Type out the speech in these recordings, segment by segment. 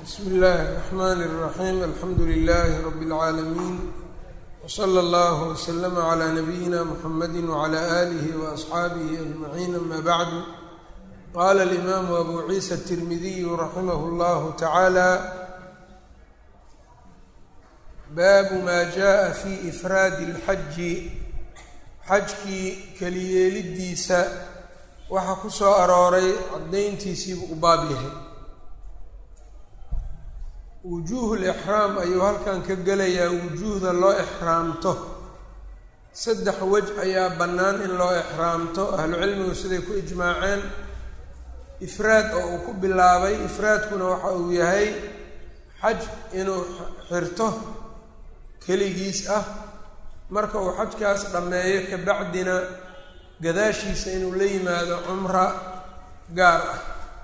bsmi اllahi الرحmn الرaxيm alxamdu لlh rb العaalamiin wslى اllah وslm عlى nabiyina mxamadi وعlى آlih وأصxaabih أجmaعin ama bعdu qala الإmam abu ciisa التirmidiy raximah اllah taعalى baabu ma jaءa fi ifraadi اlxaji xajkii keliyeelidiisa waxa ku soo arooray caddayntiisiibuu u baab yahay wujuuhul ixraam ayuu halkan ka gelayaa wujuuhda loo ixraamto saddex wej ayaa bannaan in loo ixraamto ahlucilmigu siday ku ijmaaceen ifraad oo uu ku bilaabay ifraadkuna waxa uu yahay xaj inuu xirto keligiis ah marka uu xajkaas dhammeeyo kabacdina gadaashiisa inuu la yimaado cumra gaar ah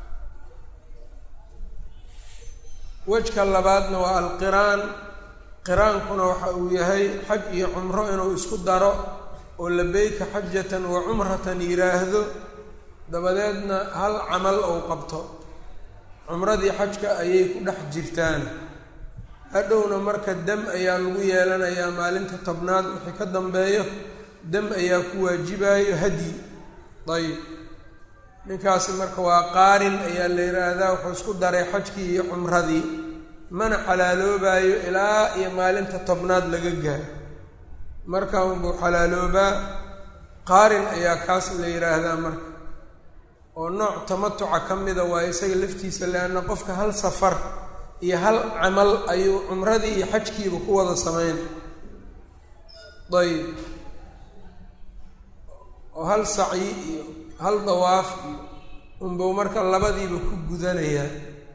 wejka labaadna waa alqiraan qiraankuna waxa uu yahay xaj iyo cumro inuu isku daro oo labeyka xajatan wa cumratan yidhaahdo dabadeedna hal camal ou qabto cumradii xajka ayay ku dhex jirtaan hadhowna marka dam ayaa lagu yeelanayaa maalinta tobnaad wixii ka dambeeyo dam ayaa ku waajibayo hadyi dayib ninkaasi marka waa qaarin ayaa la yidhaahdaa wuxuu isku daray xajkii iyo cumradii mana xalaaloobayo ilaa iyo maalinta tobnaad laga gaaro marka unbuu xalaaloobaa qaarin ayaa kaas la yidhaahdaa marka oo nooc tamatuca ka mida waa isaga laftiisa leanna qofka hal safar iyo hal camal ayuu cumradii iyo xajkiiba ku wada sameynay ayib oo hal sacyi iyo hal dawaaf iyo unbuu marka labadiiba ku gudanayaa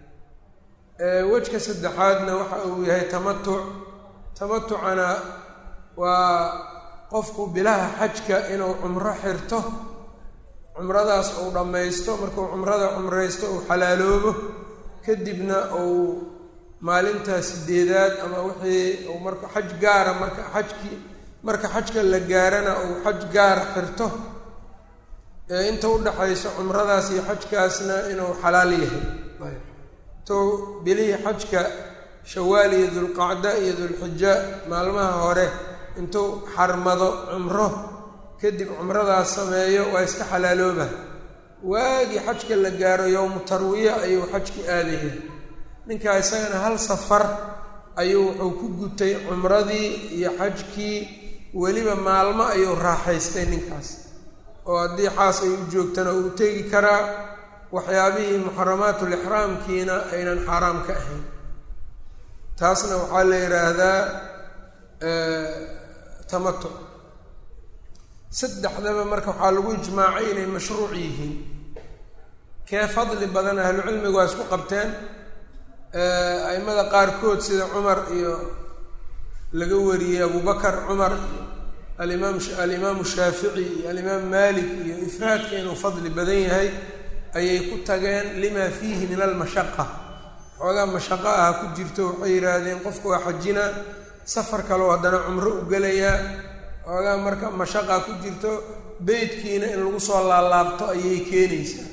wejka saddexaadna waxa uu yahay tamatuc tamatucana waa qofku bilaha xajka inuu cumro xirto cumradaas uu dhammaysto markuu cumrada cumraysto uu xalaaloobo kadibna uu maalintaa sideedaad ama wixii uu marka xaj gaara marka xajkii marka xajka la gaarana uu xaj gaara xirto inta udhaxaysa cumradaas iyo xajkaasna inuu xalaal yahay intuu bilihii xajka shawaal iyo dulqacda iyo dulxija maalmaha hore intuu xarmado cumro kadib cumradaas sameeyo waa iska xalaalooba waagii xajka la gaaro yowmu tarwiya ayuu xajki aadaya ninkaa isagana hal safar ayuu wuxuu ku gutay cumradii iyo xajkii weliba maalmo ayuu raaxaystay ninkaas oo haddii xaas ay u joogtana uu tegi karaa waxyaabihii muxaramaatulixraamkiina aynan xaaraam ka ahayn taasna waxaa la yidhaahdaa tamatuc saddexdaba marka waxaa lagu ijmaacay inay mashruuc yihiin kee fadli badan ahlucilmigu waa isku qabteen aimada qaarkood sida cumar iyo laga wariyey abubakar cumar iyo alimaam alimaamu shaafici iyo alimaam malik iyo ifraadka inuu fadli badan yahay ayay ku tageen lima fiihi min almashaqa xoogaa mashaqo ah ku jirto waxay yidhaahdeen qofku waa xajina safar kaleo haddana cumro u gelayaa xoogaa marka mashaqa ku jirto beytkiina in lagu soo laalaabto ayay keenaysaa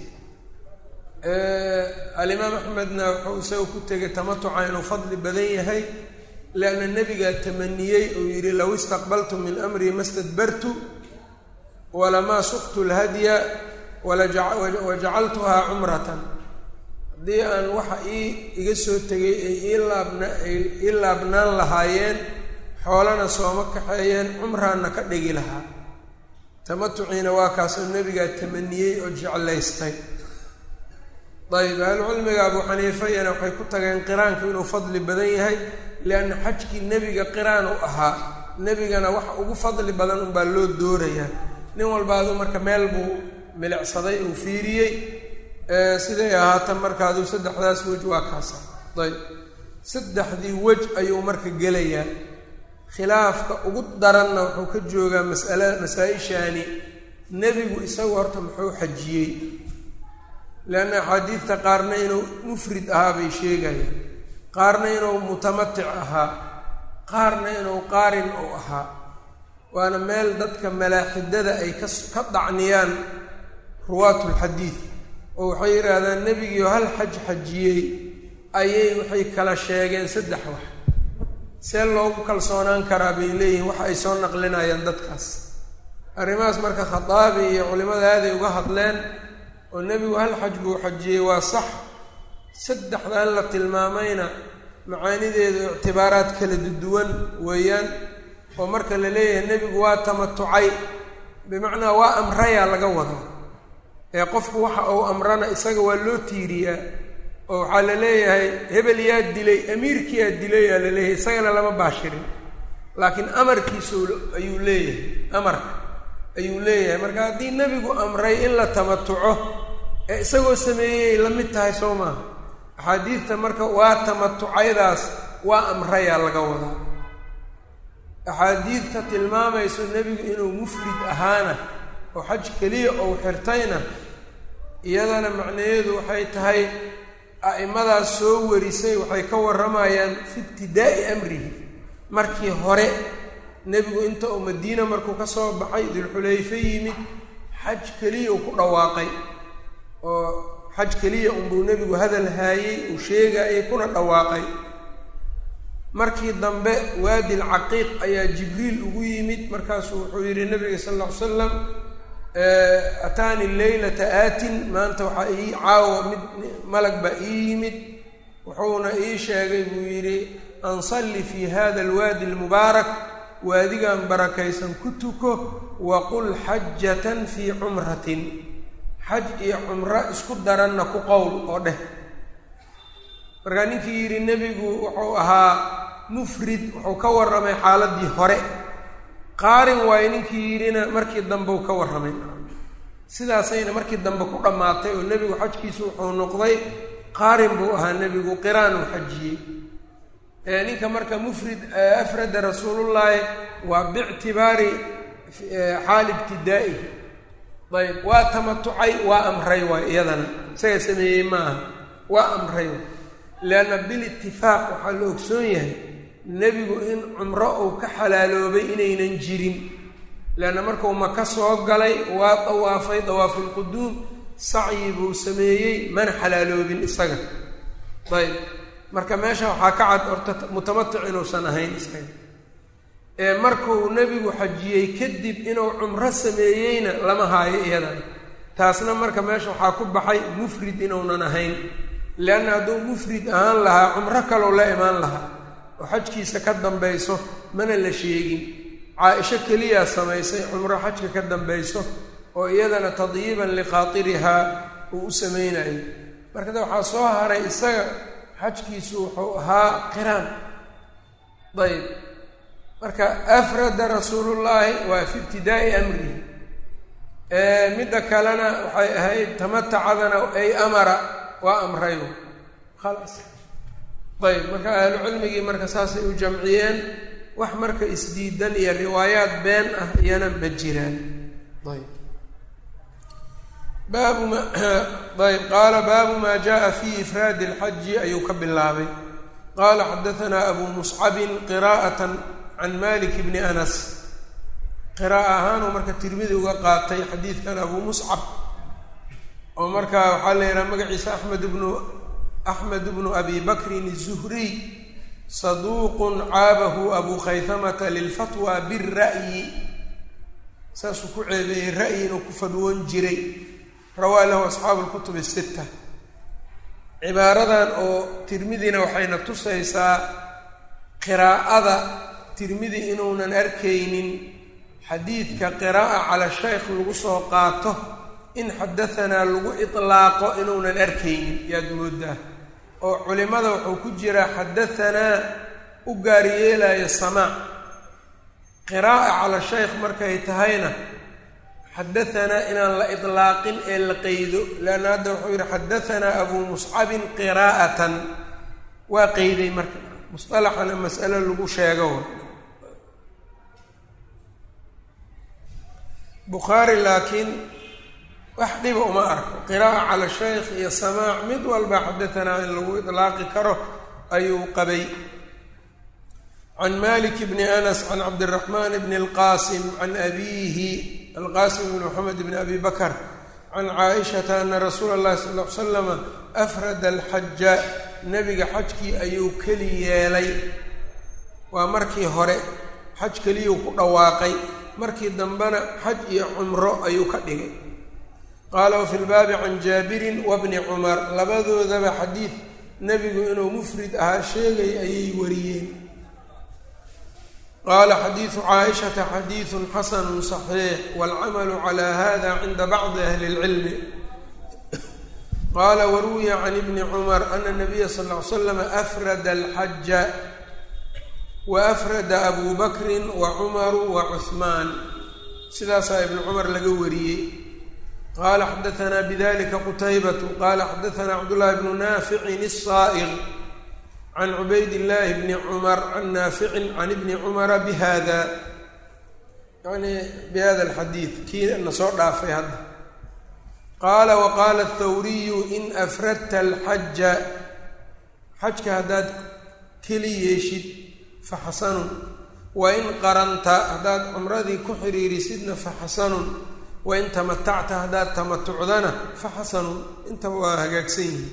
alimaam axmedna wuxuu isaga ku tegay tamatuca inuu fadli badan yahay lianna nebigaa tamaniyey uu yidhi low istaqbaltu min amrii ma stadbartu walamaa suqtu lhadya wajacaltuhaa cumratan haddii aan waxa ii iga soo tegay ay iilaabna ay ii laabnaan lahaayeen xoolana sooma kaxeeyeen cumraanna ka dhigi lahaa tamatuciina waa kaasoo nebigaa tamaniyey oo jeclaystay ayb ahlucilmiga abu xaniifayana waxay ku tageen qiraanku inuu fadli badan yahay lianna xajkii nebiga qiraan u ahaa nebigana waxa ugu fadli badan unbaa loo doorayaa nin walba aduu marka meel buu milicsaday uu fiiriyey siday ahaatan marka aduu saddexdaas wej waa kaasa ayb saddexdii wej ayuu marka gelayaa khilaafka ugu daranna wuxuu ka joogaa masala masaa-ishaani nebigu isagu horta muxuu xajiyey leanna axaadiidta qaarna inuu mufrid ahaa bay sheegayaan qaarna inuu mutamatic ahaa qaarna inuu qaarin uu ahaa waana meel dadka malaaxidada ay ka ka dacniyaan ruwaatulxadiid oo waxay yidhaahdaan nebigiio hal xaj xajiyey ayay waxay kala sheegeen saddex wax see loogu kalsoonaan karaa bay leeyihiin waxa ay soo naqlinayaan dadkaas arrimahaas marka khataabi iyo culimada aaday uga hadleen oo nebigu hal xaj buu xajiyey waa sax saddexdan la tilmaamayna macaanideedu ictibaaraad kala duwan weeyaan oo marka la leeyahay nebigu waa tamatucay bimacnaa waa amrayaa laga wadaa ee qofku waxa uu amrana isaga waa loo tiiriyaa oo waxaa la leeyahay hebel yaa dilay amiirkii yaa dilay yaa la leeyahay isagana lama baashirin laakiin amarkiisu ayuu leeyahay amarka ayuu leeyahay marka haddii nebigu amray in la tamatuco ee isagoo sameeyey la mid tahay soo maaha axaadiidta marka waa tamatucaydaas waa amrayaa laga wadaa axaadiidta tilmaamayso nebigu inuu mufrid ahaana oo xaj keliya ou xirtayna iyadana macnaheedu waxay tahay a'imadaas soo warisay waxay ka warramayaan fi ibtidaa'i amrihi markii hore nebigu inta uu madiina markuu ka soo baxay dulxulayfe yimid xaj keliya uu ku dhawaaqay oo xaj keliya unbuu nebigu hadal haayey uu sheegaayay kuna dhawaaqay markii dambe waadi lcaqiiq ayaa jibriil ugu yimid markaasuu wuxuu yidhi nabiga sal alla ly slam ataani leylata aatin maanta waxaa ii caawa mid malag baa ii yimid wuxuuna ii sheegay buu yidhi ansalli fii hada alwaadi almubaarak waadigan barakaysan ku tuko waqul xajatan fii cumratin xaj iyo cumro isku daranna ku qowl oo dheh markaa ninkii yidhi nebigu wuxuu ahaa mufrid wuxuu ka warramay xaaladii hore qaarin waayo ninkii yidhina markii dambe uu ka warramay sidaasayna markii dambe ku dhammaatay oo nebigu xajkiisu wuxuu noqday qaarin buu ahaa nebigu qiraan uu xajiyey ninka marka mufrid afrada rasuulullaahi waa biictibaari xaali ibtidaa'ihi ayb waa tamatucay waa amray waay iyadana isaga sameeyey maaha waa amray waay leanna bilitifaaq waxaa la ogsoon yahay nebigu in cumro uu ka xalaaloobay inaynan jirin leanna markuu maka soo galay waa dawaafay dawaafulquduum sacyi buu sameeyey mana xalaaloobin isaga ayb marka meesha waxaa ka cad horta mutamatic inuusan ahayn isaga ee markuu nebigu xajiyey kadib inuu cumro sameeyeyna lama haayo iyadana taasna marka meesha waxaa ku baxay mufrid inuunan ahayn leanna hadduu mufrid ahaan lahaa cumro kalou la imaan lahaa oo xajkiisa ka dambayso mana la sheegin caa-isho keliyaa samaysay cumro xajka ka dambayso oo iyadana tadyiiban liqaatirihaa uu u samaynayo markada waxaa soo haray isaga xajkiisu wuxuu ahaa qiraan ayb marka afrada rasuulullaahi waa fi ibtidaa'i amrihi midda kalena waxay ahayd tamatacadana ay amara waa amrayo khalaas ayb marka ahlu cilmigii marka saasay u jamciyeen wax marka isdiidan iyo riwaayaad been ah iyana ma jiraan ayb baabu ma ayb qaala baabu maa jaءa fi ifraadi اlxaji ayuu ka bilaabay qaala xadaanaa abu muscabin qira'at can malik bni anas qira'a ahaanuu marka tirmidi uga qaatay xadiidkan abu muscab oo marka waxaa la yidhaha magaciisa axmed bnu axmed bnu abi bakrin الzuhriy saduuqun caabahu abu khaytamata lilfatwa bira'yi saasuu ku ceebeeyey ra'yi inuu ku fadwoon jiray rawaa lahu asxaabu lkutub sita cibaaradan oo tirmidina waxayna tusaysaa qiraa'ada tirmidi inuunan arkaynin xadiidka qiraa'a cala shaykh lagu soo qaato in xadahanaa lagu itlaaqo inuunan arkaynin yaad moodaa oo culimada wuxuu ku jiraa xadahanaa u gaaryeelayo samaac qiraa'a cala shaykh markay tahayna xadahanaa inaan la itlaaqin ee la qeydo leanna hadda wuxuu yidhi xadahanaa abuu muscabin qiraa'atan waa qeyday marka musalaxana mas'alo lagu sheego bukhaari laakiin wax dhiba uma arko qiraa'a cala shaykh iyo samaac mid walba xadahanaa in lagu itlaaqi karo ayuu qabay can malik bni anas can cabdiraxmaan bni alqaasim can abiihi alqaasim bni moxamed bni abi bakr can caaishata ana rasuula اllahi sal ll ly slama afrada alxaja nebiga xajkii ayuu keli yeelay waa markii hore xaj keliyuu ku dhawaaqay markii dambena xaj iyo cumro ayuu ka dhigay qaala wafi lbaabi can jaabirin wabni cumar labadoodaba xadiid nebigu inuu mufrid ahaa sheegay ayay wariyeen qaala xadiidu caaishata xadiidun xasanu صaxiix wاlcamalu calى hada cinda bacdi ahli اlcilmi qaala waruwiya can ibni cumar ana nabiya sal ly slam afrada alxaja waafrada abu bakrin wa cumaru wa cuhmaan sidaasaa ibni cumar laga wariyey qaala xadaanaa bidalika qutaybatu qaala xadaanaa cabdullahi bnu naaficin الsaa'iq can cubayd illaahi bni cumar can naaficin can ibni cumara bihada yani bihada alxadiid kii na soo dhaafay hadda qaala waqaala athawriyu in afradta alxaja xajka haddaad keli yeeshid fa xasanun wa in qaranta haddaad cumradii ku xiriirisidna fa xasanun wain tamatacta haddaad tamatucdana fa xasanun intaba waa hagaagsan yihi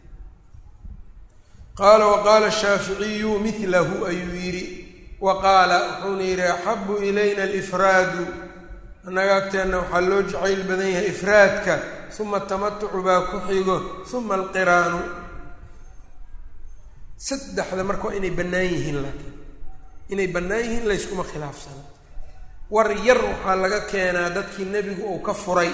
qaala waqaala shaaficiyu milahu ayuu yidhi wa qaala wuxuuna yidhi axabu ilayna alifraadu annaga agteenna waxaa loo jacayl badan yahay ifraadka uma tamatucu baa ku xigo uma alqiraanu saddexda marka waa inay bannaan yihiin laakiin inay bannaan yihiin layskuma khilaafsana war yar waxaa laga keenaa dadkii nebigu uu ka furay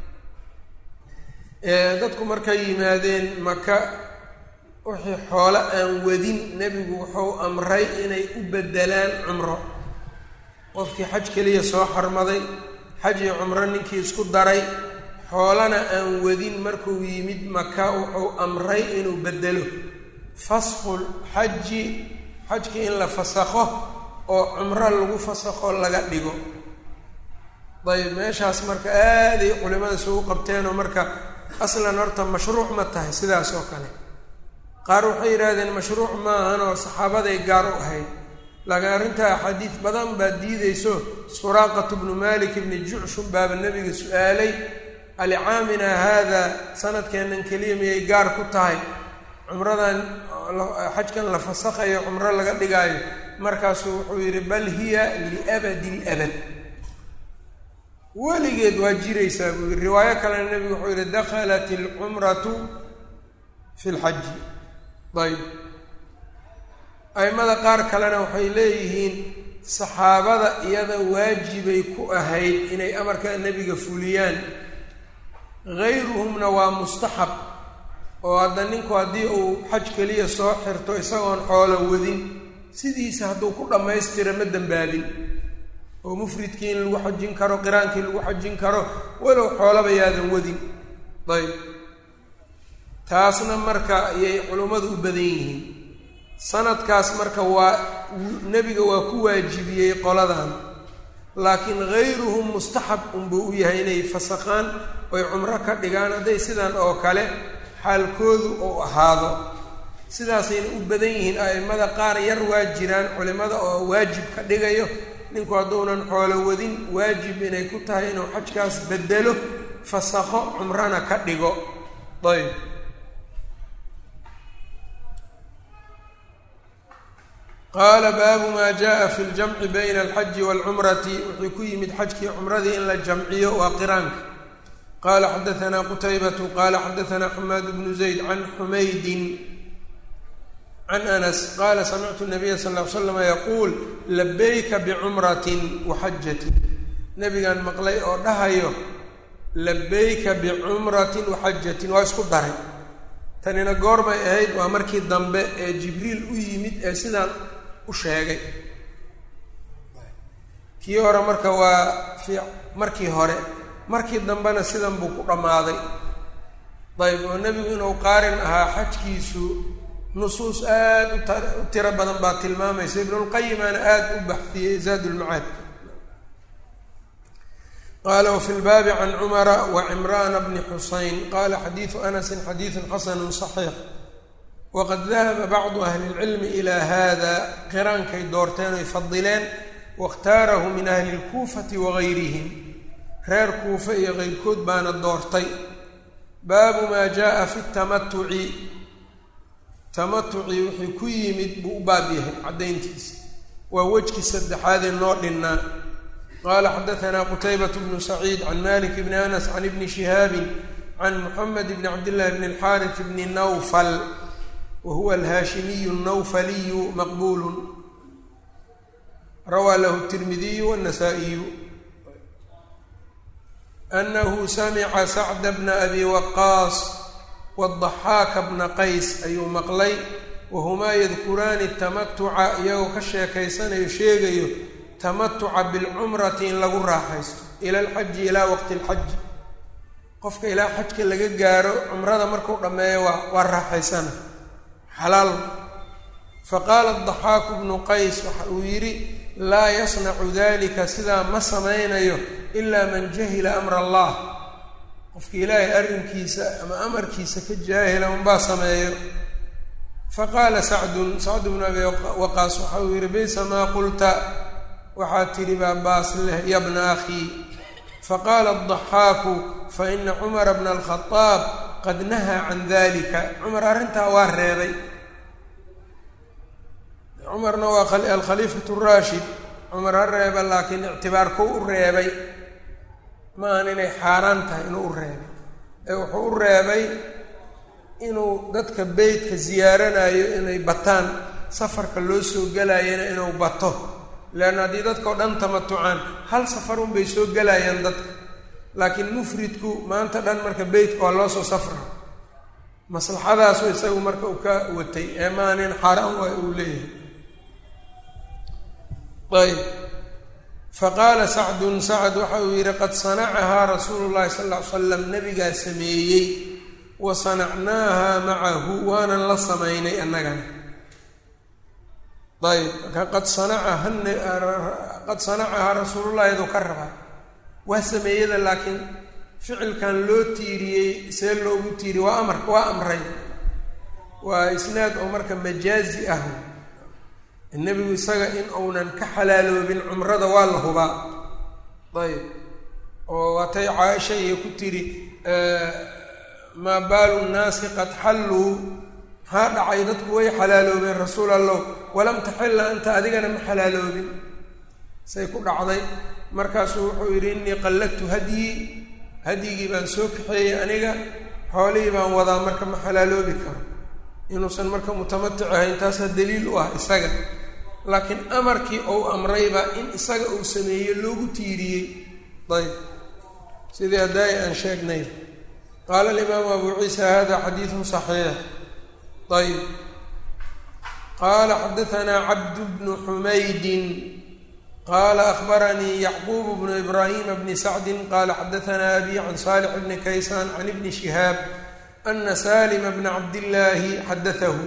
dadku markay yimaadeen maka wixii xoolo aan wadin nebigu wuxuu amray inay u beddelaan cumro qofkii xaj keliya soo xarmaday xaj iyo cumro ninkii isku daray xoolana aan wadin markuu yimid maka wuxuu amray inuu beddelo faskhul xaji xajkii in la fasakho oo cumro lagu fasakho laga dhigo dayib meeshaas marka aaday culimada isugu qabteenoo marka aslan horta mashruuc ma tahay sidaas oo kale qaar waxay yidhaahdeen mashruuc maahan oo saxaabaday gaar u ahayd laakiin arrintaa axaadiis badan baa diideyso suraaqatu bnu malik ibni jucshun baaba nebiga su-aalay alicaamina haada sanadkeennan keliya miyay gaar ku tahay cumradan xajkan la fasakhayo cumro laga dhigaayo markaasuu wuxuu yidhi bal hiya liabadi labad weligeed waa jiraysaa buu yidhi riwaayo kalena nebigu wuxuu yidhi dakhalat alcumratu fi lxaji ayb aimada qaar kalena waxay leeyihiin saxaabada iyada waajibay ku ahayd inay amarka nebiga fuliyaan gayruhumna waa mustaxab oo hadda ninku haddii uu xaj keliya soo xirto isagoon xoolo wadin sidiisa hadduu ku dhammaystira ma dembaabin oo mufridkii in lagu xajin karo qiraankii lagu xajin karo walow xoolaba yaadan wadin ayb taasna marka ayay culummadu u badan yihiin sanadkaas marka waa nebiga waa ku waajibiyey qoladan laakiin hayruhum mustaxab unbuu u yahay inay fasakhaan oy cumro ka dhigaan hadday sidan oo kale xaalkoodu uu ahaado sidaasayna u badan yihiin a'immada qaar yar waa jiraan culimmada oo waajib ka dhigayo ninku hadduunan xoolo wadin waajib inay ku tahay inuu xajkaas bedelo fasakho cumrana ka dhigo ayb qaala baabu maa jaa fi ljamci bayna alxaji waalcumrati wuxuu ku yimid xajkii cumradii in la jamciyo waa qiraanka qaala xadaanaa qutaybatu qaala xadaanaa xamaad bnu zayd can xumaydin can anas qaala samictu nabiya sal ll ly slama yaquul labayka bicumratin wa xajatin nabigaan maqlay oo dhahayo labayka bicumratin wa xajatin waa isku daray tanina goormay ahayd waa markii dambe ee jibriil u yimid ee sidaan u sheegay kii hore marka waa fi markii hore markii dambena sidan buu ku dhammaaday dayb oo nebigu inuu qaarin ahaa xajkiisu nusuus aada u ta u tiro badan baa tilmaamaysa ibnulqayimaana aada u baxdiyey zaadulmacaadka qaala wafi lbaabi can cumara wa cimraana bni xusayn qaala xadiidu anasin xadiidun xasanu صaxiix waqad dahaba bacdu ahli اlcilmi ilaa hada qiraankay doorteen oy fadileen waاkhtaarahu min ahli اlkuufati wagayrihim reer kuufe iyo keyrkood baana doortay baabu maa jaءa fi اtamatuci tamatucii wixii ku yimid buu u baab yahay caddayntiisa waa wejkii saddexaadee noo dhinnaa qaala xadaanaa qutaybat bnu saciid can malik bni anas can ibni shihaabin can muxamed bni cabdillahi bni alxaaris bni nawfal wa huwa alhaashimiyu nawfaliyu maqbuulu rawaa lahu tirmidiyu wanasaa-iyu anahu samica sacda bna abi waqaas wadaxaaka bna qays ayuu maqlay wahumaa yadkuraani tamatuca iyagoo ka sheekaysanayo sheegayo tamatuca bilcumrati in lagu raaxaysto ila alxaji ilaa waqti alxaji qofka ilaa xajka laga gaaro cumrada markuu dhammeeyo waa waa raaxaysana xalaal faqaala daxaaku bnu qays waxa uu yidhi laa yasnacu dalika sidaa ma samaynayo ilaa man jahila amra allah qofka ilaahay arrinkiisa ama amarkiisa ka jaahila unbaa sameeyo faqaala sacdun sacdu bnu abi waqaas waxa uu yidhi baysa maa qulta waxaad tidhi baa baas leh ya bna akhii faqaala adaxaaku faina cumara bna alkhadaab qad nahaa can dalika cumar arrintaa waa reebay cumarna waa alkhaliifatu raashid cumar ha reeba laakiin ictibaarku u reebay ma ahan inay xaaraan tahay inuu u reebay ee wuxuu u reebay inuu dadka beytka siyaaranayo inay bataan safarka loo soo gelayana inuu bato leanna haddii dadkao dhan tamatucaan hal safar unbay soo gelayaan dadka laakiin mufridku maanta dhan marka beytka waa loo soo safra maslaxadaasu isagu marka uu ka watay ee maanin xaaraan waay uu leeyahay ayb faqaala sacdun sacd waxa uu yidhi qad sanacahaa rasuulu llahi sal ll ly slam nabigaa sameeyey wa sanacnaaha macahu waanan la samaynay annagana ayb marka qad sanacaha qad sanacahaa rasuulullahi aduu ka rabaa waa sameeyada laakiin ficilkan loo tiiriyey see loogu tiiriyey waa amar waa amray waa isnaad oo marka majaazi ah nebigu isaga in uunan ka xalaaloobin cumrada waa la hubaa ayb oo waatay caaisha iyo ku tiri maa baalu nnaasi qad xalluu maxaa dhacay dadku way xalaaloobeen rasuul allow walam taxilla anta adigana ma xalaaloobin say ku dhacday markaasuu wuxuu yidhi innii qalladtu hadyii hadyigii baan soo kaxeeyey aniga xoolihii baan wadaa marka ma xalaaloobi karo inuusan marka mutamatic ahayn taasaa daliil u ah isaga laakiin amarkii ou amrayba in isaga uu sameeyey loogu tiiriyey ayb sidii haddaai aan sheegnay qaala alimaamu abu ciisa hada xadiidun saxiix ayb qaala xadaanaa cabdu bnu xumaydin qaala akbaranii yacquub bnu ibraahima bni sacdin qaala xadaanaa abi can saalix bni kaysaan can ibni shihaab ana salima bna cabdillaahi xadatahu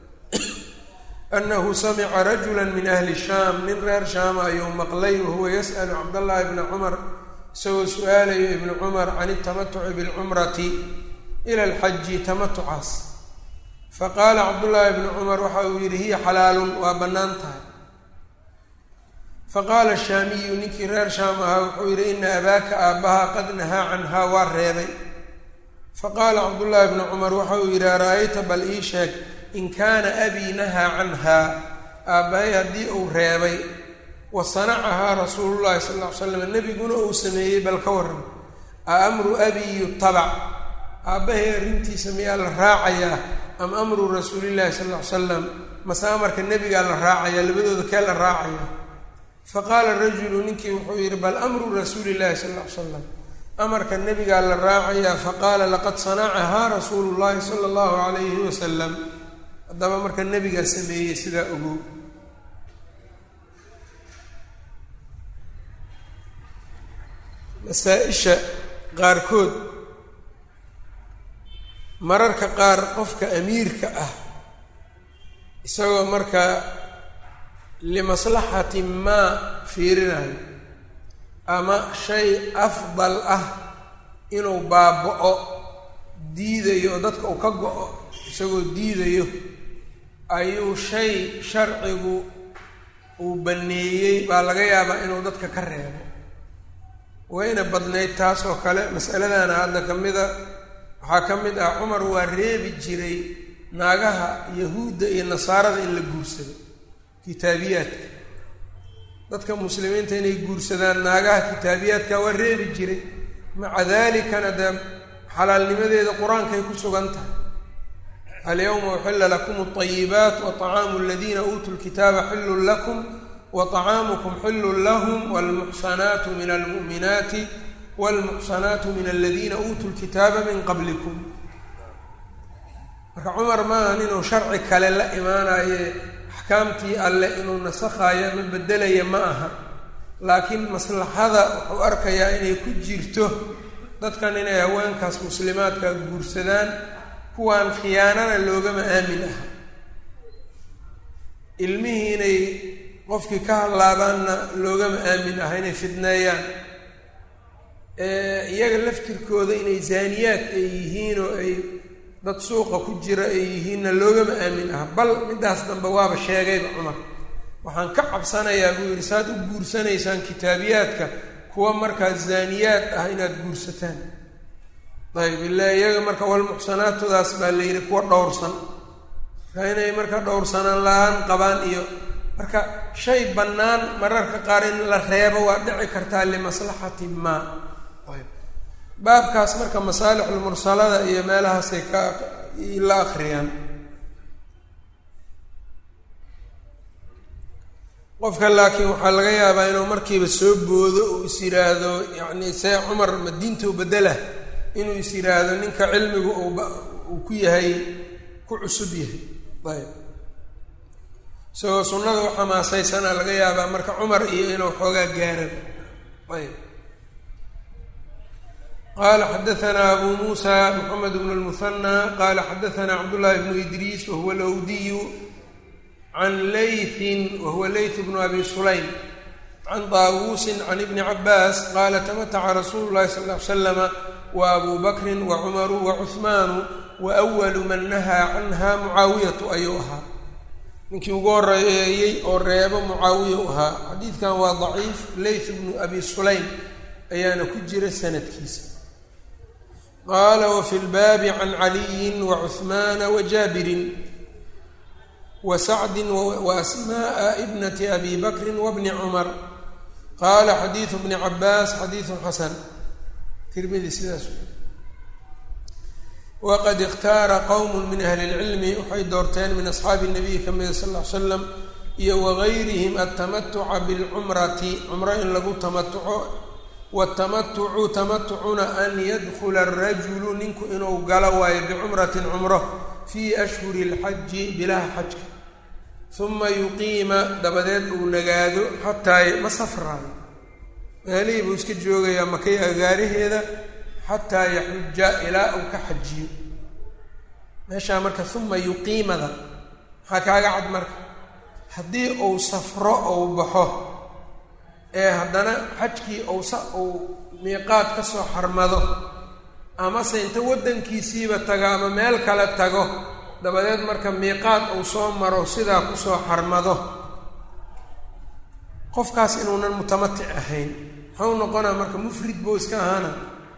anahu samica rajula min ahli shaam nin reer shaama ayuu maqlay wahuwa yas'alu cabdallaahi bna cumar isagoo su-aalayo ibnu cumar can itamatuci bilcumrati ila alxaji tamatucaas faqaala cabdullaahi bnu cumar waxa uu yidhi hiya xalaalun waa bannaan tahay faqaala shaamiyu ninkii reer shaam ahaa wuxuu yidhi ina abaaka aabbaha qad nahaa canhaa waa reebay faqaala cabdullaahi bnu cumar waxa uu yidhi ara-ayta bal ii sheeg in kaana abii nahaa canhaa aabbahay haddii uu reebay wa sanacahaa rasuulullahi sal ll ly slam nebiguna uu sameeyey bal ka waran a amru abii yutabac aabbahay arrintiisa miyaa la raacayaa am amru rasuulillahi sal ll ly salam mase amarka nebigaa la raacayaa labadooda kee la raacaya faqaala rajulu ninkii wuxuu yidhi bal amru rasuulillahi sal ll ly salam amarka nebigaa la raacayaa faqaala laqad sanacahaa rasuulu llahi sala allahu calayhi wasalam haddaba marka nebigaa sameeyey sidaa ogow masaa-isha qaarkood mararka qaar qofka amiirka ah isagoo markaa limaslaxati maa fiirinayo ama shay afdal ah inuu baaba-o diidayo oo dadka uu ka go-o isagoo diidayo ayuu shay sharcigu uu baneeyey baa laga yaabaa inuu dadka ka reebo wayna badnayd taas oo kale masaladana hadda ka mida waxaa ka mid ah cumar waa reebi jiray naagaha yahuudda iyo nasaarada in la guursado kitaabiyaadka dadka muslimiinta inay guursadaan naagaha kitaabiyaadka waa reebi jiray maca dalikana dee xalaalnimadeeda qur-aankay ku sugan tahay alyawma uxila lakum alayibaat wa طacaamu aladiina uutuu lkitaaba xilun lakum wa طacaamukum xilun lahum wاlmuxsanaatu min almu'minaati wاlmuxsanaatu min aladiina uutuu lkitaaba min qablikum marka cumar maaha inuu sharci kale la imaanaye axkaamtii alleh inuu nasakhayo ama bedelaya ma aha laakiin maslaxada wuxuu arkayaa inay ku jirto dadkan inay haweenkaas muslimaadka guursadaan kuwaan khiyaanana loogama aamin aha ilmihii inay qofkii ka hadlaabaanna loogama aamin aha inay fidneeyaan iyaga laftirkooda inay zaaniyaad ay yihiin oo ay dad suuqa ku jira ay yihiinna loogama aamin aha bal middaas dambe waaba sheegayba cumar waxaan ka cabsanayaa buu yidhi saad u guursanaysaan kitaabiyaadka kuwa markaa zaaniyaad ah inaad guursataan ayb ila iyaga marka walmuxsanaatoodaas baa la yidhi kuwa dhowrsan marka inay marka dhowrsanaan la-aan qabaan iyo marka shay bannaan mararka qaar in la reebo waa dhici kartaa limaslaxati maa ayb baabkaas marka masaalixulmursalada iyo meelahaasay ka la akriyaan qofka laakiin waxaa laga yaabaa inuu markiiba soo boodo uu is yidhaahdo yacni see cumar madiintou bedela inuu is yidhaahdo ninka cilmigu uu ku yahay ku cusub yahay ayb isagoo sunnada u xamaasaysana laga yaabaa marka cumar iyo inuu xoogaa gaaran ayb qala xadaثna abu musa mxamed bn اlmuhanى qala xadaثna cabdالlahi bnu idriis wahuwa lawdiyu can laythin wahuwa layth bnu abi sulaym can daawuusin can ibni cabaas qala tamataca rasuulu llahi sal ly slama wa abu bakri wacumaru wacuhmaanu waأwalu man nahaa canha mucaawiyatu ayuu ahaa ninkii ugu horeeyey oo reebo mucaawiya u ahaa xadiidkan waa daciif layth bnu abi sulaym ayaana ku jira sanadkiisa qala wfi lbaabi can caliyi wacuhmaana wajaabirin wa sacdi waasmaءa bnati abi bakri wabni cumar qala xadiidu bni cabaas xadiidu xasan tirmidi sidaas waqad ikhtaara qowm min ahli اlcilmi waxay doorteen min asxaabi الnabiy ka mida sal ly slam iyo wagayrihim altamatuca biاlcumrati cumro in lagu tamatuco wtamatucu tamatucuna an yadkula arajulu ninku inuu galo waayo bicumratin cumro fii ashhuri اlxaji bilaha xajka uma yuqiima dabadeed uu nagaado xataa ma safraayo meelihii buu iska joogayaa makay agaaraheeda xataa yaxuja ilaa uu ka xajiyo meeshaa marka uma yuqiimada maxaa kaaga cad marka haddii uu safro ou baxo ee haddana xajkii owsa uu miiqaad ka soo xarmado amase inta waddankiisiiba tago ama meel kale tago dabadeed marka miiqaad uu soo maro sidaa kusoo xarmado qofkaas inuunan mutamatic ahayn muxuu noqonaa marka mufrid buu iska ahaana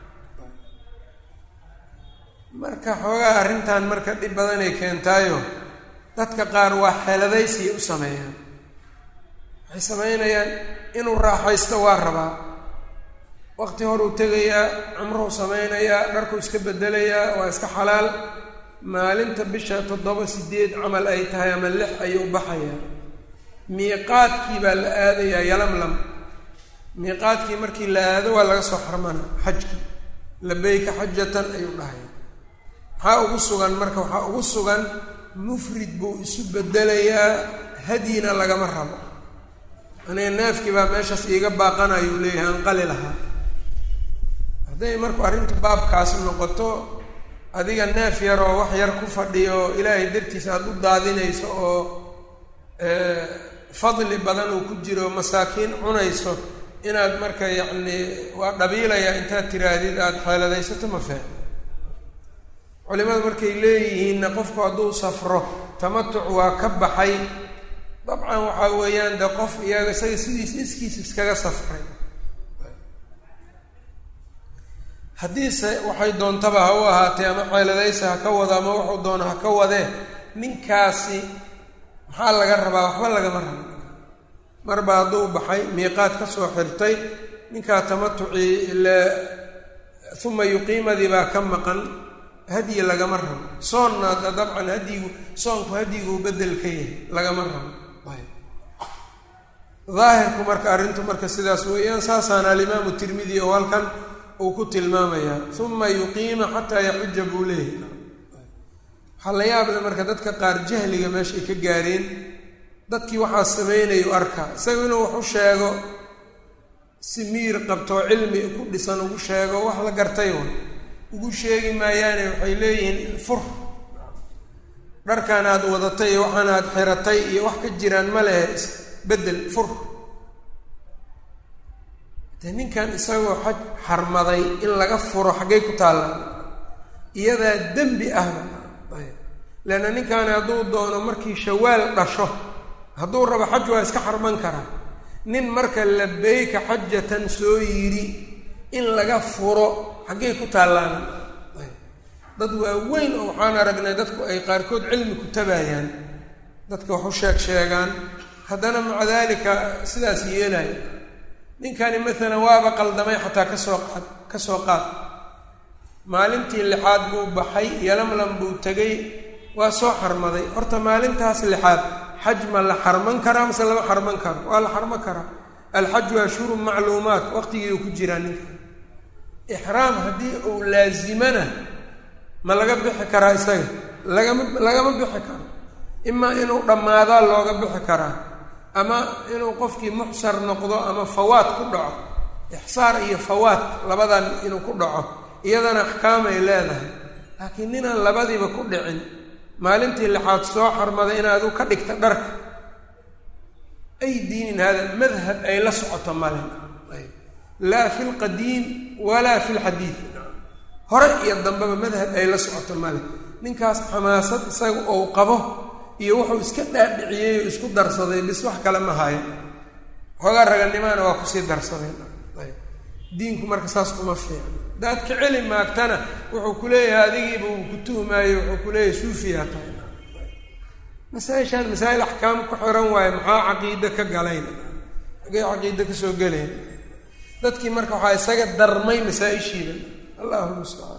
marka xoogaa arrintan marka dhib badanay keentaayo dadka qaar waa xeeladaysiya u sameeyaan waxay samaynayaan inuu raaxaysto waa rabaa waqti horuu tegayaa cumruhu samaynayaa dharkuu iska bedelayaa waa iska xalaal maalinta bisha toddoba sideed camal ay tahay ama lix ayuu baxayaa miiqaadkii baa la aadayaa yalamlam miiqaadkii markii la aado waa laga soo xarmana xajkii labeyka xajatan ayuu dhahaya maxaa ugu sugan marka waxaa ugu sugan mufrid buu isu bedelayaa hadyina lagama rabo aniga neefkii baa meeshaas iiga baaqanayuu leeyahay aan qali lahaa hadday marku arrintu baabkaas noqoto adiga neef yar oo wax yar ku fadhiyo oo ilaahay dartiisa aada u daadinayso oo fadli badan uu ku jiro masaakiin cunayso inaad marka yacni waa dhabiilayaa intaad tiraahdid aada xeeladaysato ma fiicno culimadu markay leeyihiinna qofku hadduu safro tamatuc waa ka baxay dabcan waxaa weeyaan de qof iyaga isaga sidiis iskiis iskaga safray haddiise waxay doontaba ha u ahaatee ama xeeladaysa ha ka wado ama wuxuu doono ha ka wadee ninkaasi maxaa laga rabaa waxba lagama rabo marba hadduu baxay miiqaad ka soo xirtay ninkaa tamatucii ile uma yuqiimadii baa ka maqan hadyi lagama rabo soonna dabcan hadyigu soonku hadyiguu bedel ka yahay lagama rabo daahirku marka arrintu marka sidaas weeyaan saasaana alimaamu tirmidi oo halkan uu ku tilmaamayaa uma yuqiima xataa yaxuja buu leeyahay waxaa la yaable marka dadka qaar jahliga meesha ay ka gaareen dadkii waxaa samaynayu arkaa isaga inuu wax u sheego si miir qabtoo cilmi ku dhisan ugu sheego wax la gartay un ugu sheegi maayaane waxay leeyihiin fur dharkan aad wadatay iyo waxaan aad xiratay iyo wax ka jiraan ma lehe bedel fur de ninkan isagoo xaj xarmaday in laga furo xaggay ku taallaan iyadaa dembi ahba ayb leanna ninkaani hadduu doono markii shawaal dhasho hadduu rabo xaj waa iska xarman karaa nin marka labeyka xajatan soo yidhi in laga furo xaggay ku taallaana ayb dad waaweyn oo waxaan aragnay dadku ay qaarkood cilmi ku tabaayaan dadka wax u sheeg sheegaan haddana maca daalika sidaas yeelaya ninkani maalan waaba qaldamay xataa kasoo qaad ka soo qaad maalintii lixaad buu baxay yalamlam buu tegay waa soo xarmaday horta maalintaas lixaad xaj ma la xarman karaa mase lama xarman karo waa la xarman karaa alxaju ashhurun macluumaat waqtigii uu ku jiraa ninkan ixraam haddii uu laazimana ma laga bixi karaa isaga lagama lagama bixi karo imaa inuu dhammaadaa looga bixi karaa ama inuu qofkii muxsar noqdo ama fawaad ku dhaco ixsaar iyo fawaad labadan inuu ku dhaco iyadana axkaamay leedahay laakiin ninaan labadiiba ku dhicin maalintii lixaad soo xarmaday inaad u ka dhigta dharka ay diinin hada madhab ay la socoto male laa fi lqadiim walaa fi lxadiid hore iyo dambeba madhab ay la socoto male ninkaas xamaasad isaga ou qabo iyo wuxuu iska dhaadhiciyey oo isku darsaday bis wax kale ma hayo xoogaa raganimaana waa kusii darsadeen ayb diinku marka saas kuma fiicno hadaad ka celi maagtana wuxuu ku leeyahay adigiiba uu ku tuhmaayo wuxuu ku leeyahay suufiyaa tahay masaa-ishaan masaa'il axkaam ku xiran waayo maxaa caqiide ka galayn agay caqiide kasoo gelayn dadkii marka waxaa isaga darmay masaa-ishiida allahu mustacaan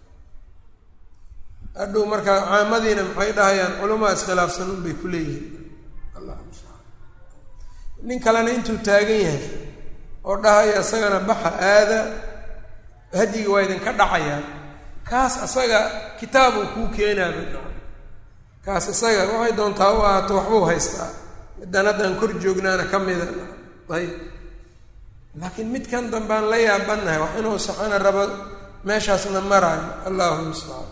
hadhow marka caamadiina maxay dhahayaan culamaa iskhilaafsan un bay ku leeyihiin allahu mustacaan nin kalena intuu taagan yahay oo dhahaya isagana baxa aada hadyiga waa idinka dhacayaa kaas asaga kitaabuu kuu keenaaba kaas isaga waxay doontaa u ahaato waxbuu haystaa middan haddaan kor joognaana ka mida ayb laakiin midkan dambaan la yaabannahay wax inuu saxana rabo meeshaasna maraayo allahu mustacaan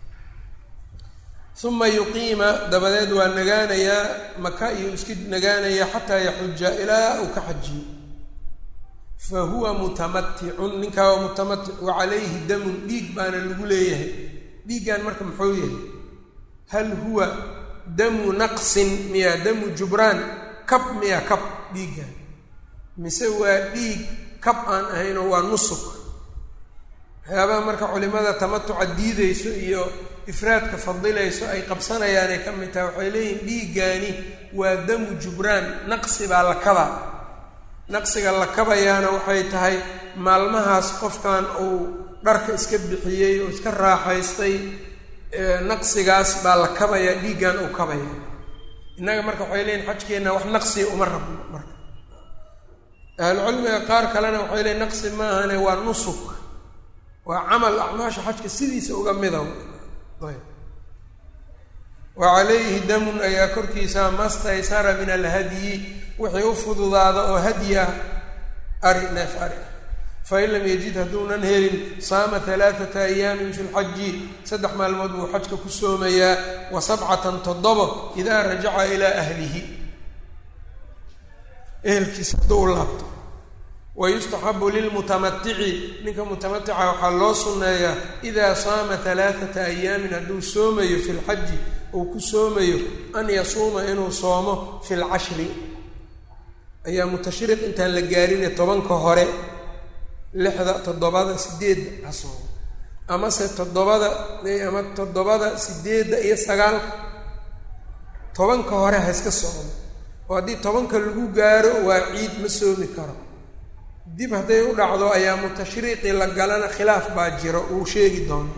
uma yuqiima dabadeed waa nagaanayaa maka iyo iska nagaanayaa xataa yaxuja ilaa uu ka xajiyo fa huwa mutamaticun ninkaa waa mutamatic wa calayhi damun dhiig baana lagu leeyahay dhiiggan marka muxuu yahay hal huwa damu naqsin miya damu jubraan kab miya kab dhiiggan mise waa dhiig kab aan ahaynoo waa nusuk waxyaabaha marka culimada tamatuca diideyso iyo ifraadka fadilayso ay qabsanayaanay ka mid tahay waxay leeyihin dhiiggaani waa damu jubraan naqsi baa la kabaa naqsiga la kabayaana waxay tahay maalmahaas qofkan uu dharka iska bixiyey oo iska raaxaystay naqsigaas baa la kabayaa dhiiggan uu kabaya innaga marka waxay leeyihin xajkeenna wax naqsiga uma rabno marka ahlucilmiga qaar kalena waxay leeyiin naqsi maahane waa nusuk waa camal acmaasha xajka sidiisa uga mida ayb wa calayhi damun ayaa korkiisa mastaysara min alhadyi wixii u fududaada oo hadyi ah ari neef ari fain lam yajid hadduunan helin saama alaaata ayaamin fi lxaji saddex maalmood buu xajka ku soomayaa wa sabcatan toddobo idaa rajaca ilaa ahlihi ehelkiisa hadduu u laabto wayustaxabu lilmutamatici ninka mutamatica waxaa loo sunneeyaa idaa saama alaaata ayaamin hadduu soomayo fi lxaji uu ku soomayo an yasuuma inuu soomo fi lcashri ayaamu tashriiq intaan la gaarine tobanka hore lixda toddobada sideedda ha soomo amase toddobada ama toddobada sideedda iyo sagaalka tobanka hore ha iska socdo oo haddii tobanka lagu gaaro waa ciid ma soomi karo dib hadday u dhacdo ayaamu tashriiqi la galana khilaaf baa jiro uu sheegi doono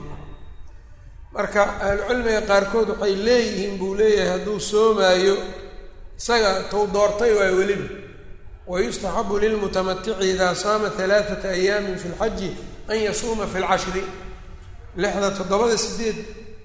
marka ahlucilmiga qaarkood waxay leeyihiin buu leeyahay hadduu soomaayo isaga tou doortay waa weliba wayustaxabu lilmutamatici idaa saama halaaata ayaamin fi lxaji an yasuuma fi lcashri lixda toddobada sideed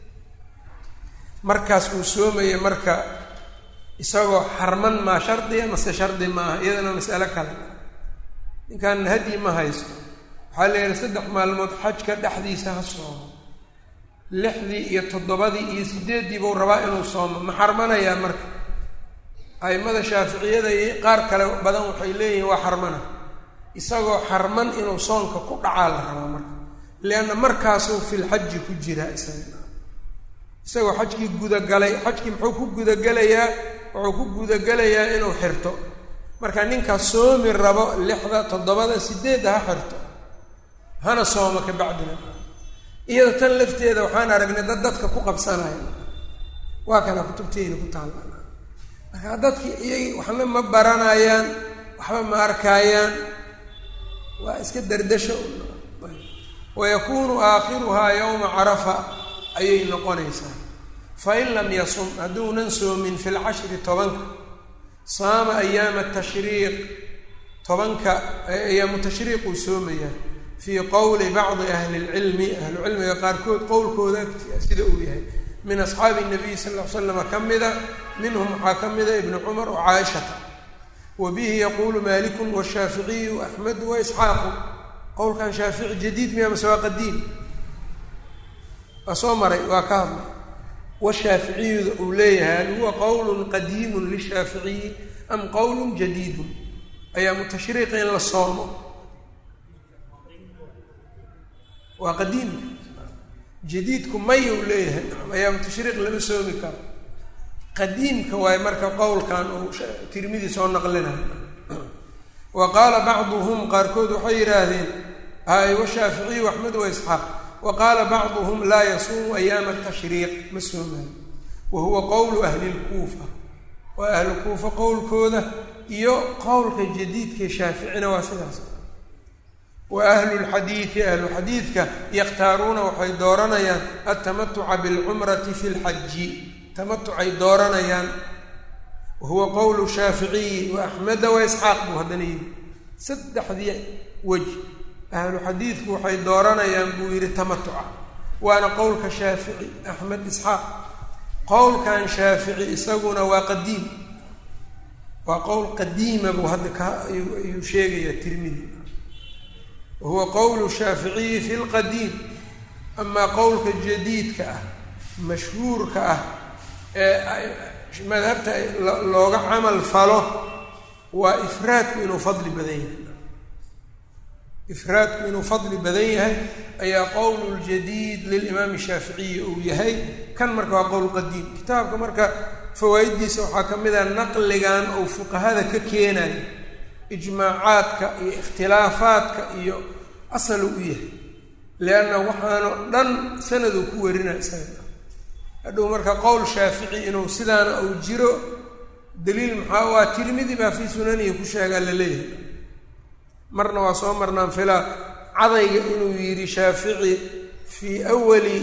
markaas uu soomaya marka isagoo xarman maa shardiya mase shardi maaha iyadana mas'alo kale ninkan hadyi ma haysto waxaa la yihi saddex maalmood xajka dhexdiisa ha soomo lixdii iyo toddobadii iyo sideeddii buu rabaa inuu soomo ma xarmanayaa marka aimada shaaficiyada iyo qaar kale badan waxay leeyihiin waa xarmana isagoo xarman inuu soonka ku dhacaa la rabaa marka lianna markaasuu filxaji ku jiraa isaga isagoo xajkii gudagalay xajkii muxuu ku gudagelayaa wuxuu ku gudagelayaa inuu xirto marka ninkaa soomi rabo lixda toddobada sideedda ha xirto hana sooma ka bacdina iyada tan lafteeda waxaan aragnay dad dadka ku qabsanaya waa kana kutubteyna ku taalla marka dadki iyagi waxna ma baranayaan waxba ma arkaayaan waa iska dardasho wayakuunu aakhiruhaa yowma carafa ayay noqonaysaa fain lam yasum hadduunan soomin fi lcashri tobanka saama ayaama tashriiq tobanka ayaamu tashriiquu soomayaa fii qowli bacdi ahli lcilmi ahlucilmiga qaarkood qowlkooda sida uu yahay min asxaabi nabiy sal ll ly slama ka mida minhum waxaa ka mida ibnu cumar wa caaishata wa bihi yaquulu malikun washaaficiyu axmedu wa isxaaqu qowlkan shaafici jadiid miya mase waa qadiim waa soo maray waa ka hadlay washaaficiyuda uu leeyahay hal huwa qowlun qadiimun lishaaficiyi am qowlun jadiidun ayaamu tashriiqa in la soomo waa qadiimka jadiidku may uu leeyahay ayaamu tashriiq lama soomi karo qadiimka waaye marka qowlkan uu tirmidi soo naqlinayo wa qaala bacduhum qaarkood waxay yidhaahdeen hay washaaficiyu axmed wa isxaaq wa qaala bacduhum laa yasuumu ayaama tashriiq ma soomayo wa huwa qowlu ahli lkuufa waa ahlu kuufa qowlkooda iyo qowlka jadiidka shaaficina waa sidaas wa ahlu lxadiidi ahlu xadiidka yakhtaaruuna waxay dooranayaan altamatuca bilcumrati fi lxaji tamatucay dooranayaan wa huwa qowlu shaaficiyi wa axmeda wa isxaaq buu haddana yidhi saddexdii wej ahlu xadiidku waxay dooranayaan buu yidhi tamatuca waana qowlka shaafici axmed isxaaq qowlkan shaafici isaguna waa qadiim waa qowl qadiima buu hadda ka ayuu sheegayaa tirmidi wa huwa qowlu shaaficiyi fi lqadiim amaa qowlka jadiidka ah mashhuurka ah ee madhabta looga camal falo waa ifraadku inuu fadli badan yahay ifraadku inuu fadli badan yahay ayaa qowl ljadiid lilimaami shaaficiyi uu yahay kan marka waa qowl qadiim kitaabka marka fawaaiddiisa waxaa ka mid a naqligan uu fuqahada ka keenayo ijmaacaadka iyo ikhtilaafaadka iyo asalu u yahay lianna waxaano dhan sanaduu ku warina isaga hadhow marka qowl shaafici inuu sidaana uu jiro daliil maxaa waa tirmidi baa fii sunanihi ku sheegaa la leeyahay marna waa soo marnaan filaa cadayga inuu yidhi shaafici fii awali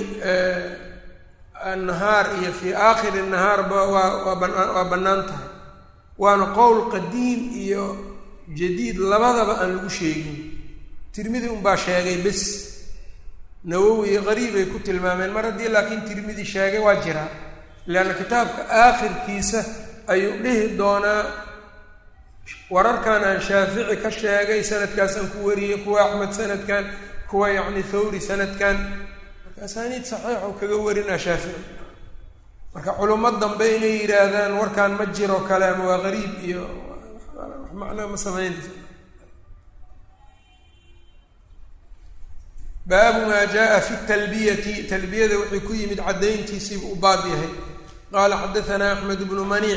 annahaar iyo fii aakhiri nahaarba waa waa banaa waa bannaan tahay waana qowl qadiim iyo jadiid labadaba aan lagu sheegin tirmidi unbaa sheegay bes nawowi qariibay ku tilmaameen mar haddii laakiin tirmidi sheegay waa jiraa leanna kitaabka aakhirkiisa ayuu dhihi doonaa wararkan aan shaafici ka sheegay sanadkaasaan ku wariyey kuwa axmed sanadkan kuwa yacni thawri sanadkan marka asaaniid saxiixu kaga warinaa shaafici marka culummo dambe inay yidhaahdaan warkaan ma jiro kale ama waa qariib iyo wax macnaa ma samaynaysa baabu maa jaa fi talbiyati talbiyada wuxuu ku yimid caddayntiisiibu u baab yahay qaala xadaanaa axmed bnu maniic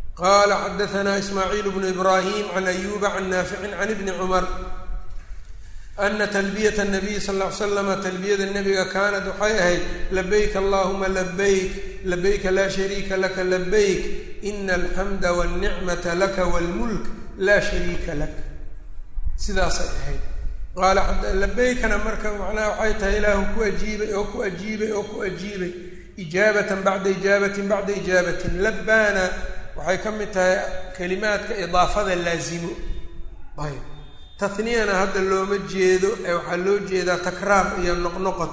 qala xadaanaa ismaaciil bnu ibraahim can ayuba can naaficin can ibni cumar ana talbiyata nabiyi sal ll ly slama talbiyada nebiga kaanat waxay ahayd labayk allahuma labayk labayka laa shariika laka labayk ina alxamda walnicmata laka walmulk laa shariika lak sidaasay ahayd qaala labaykana marka macnaha waxay tahay ilaahu ku ajiibay oo ku ajiibay oo ku ajiibay ijaabatan bacda ijaabatin bacda ijaabatin labbaana waxay ka mid tahay kelimaadka idaafada laazimo ayb taniyana hadda looma jeedo ee waxaa loo jeedaa takraar iyo noqnoqod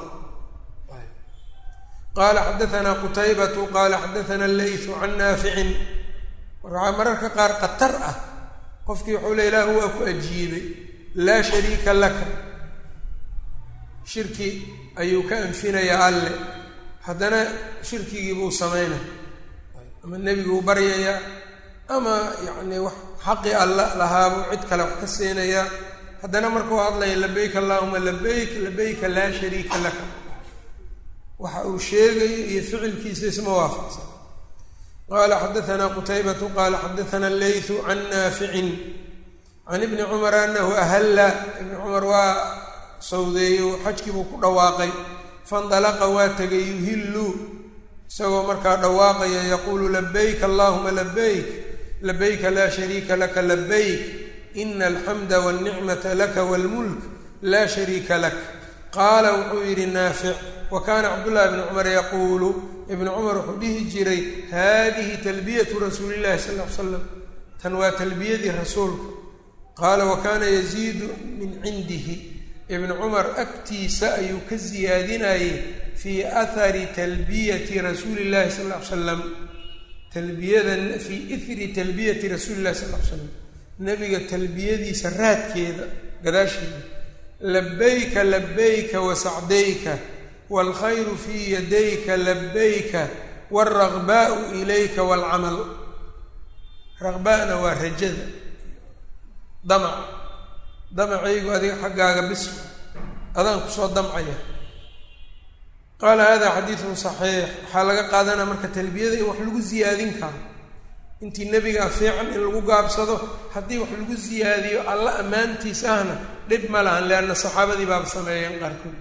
qaala xadaanaa qutaybatu qaala xadaana leytu can naaficin waxaa mararka qaar qatar ah qofkii wuxuu le ilaahu waa ku ajiibay laa shariika laka shirki ayuu ka anfinayaa alle haddana shirkigii buu samaynaya ama nebiguu baryayaa ama yacni wax xaqi alla lahaabuu cid kale wax ka siinayaa haddana markuu hadlaya labayk allahuma labayk labayka laa shariika laka waxa uu sheegayo iyo ficilkiisa isma waafaqsan qaala xadaanaa qutaybatu qaala xadaana leytu can naaficin can ibni cumar anahu ahalla ibni cumar waa sawdeeyo xajkii buu ku dhawaaqay faindalaqa waa tegay yuhillu isagoo markaa dhawaaqaya yaquulu labayk allahuma labayk labayka laa shariika laka labayk ina alxamda walnicmata laka walmulk laa shariika lak qaala wuxuu yidhi naafic wa kaana cabdullahi bni cumar yaquulu ibnu cumar wuxuu dhihi jiray haadihi talbiyatu rasuuli llahi sal ly slam tan waa talbiyadii rasuulka qaala wa kaana yaziidu min cindihi ibnu cumar agtiisa ayuu ka siyaadinayay fii ahari talbiyati rasuuli llahi sal ly slam talbiyada fii ithri talbiyati rasuuli llahi sal ly slam nebiga talbiyadiisa raadkeeda gadaasheeda labayka labayka wasacdayka waalkhayru fii yadayka labayka waalraqbaau ilayka waalcamal raqba'na waa rajada damac damacaygu adiga xaggaaga bis adaan kusoo damcaya qaala hada xadiidun saxiix waxaa laga qaadanaa marka talbiyada in wax lagu siyaadin karo intii nebigaa fiican in lagu gaabsado haddii wax lagu siyaadiyo alla ammaantiis ahna dhib ma lahan leanna saxaabadii baaba sameeyeen qaarkood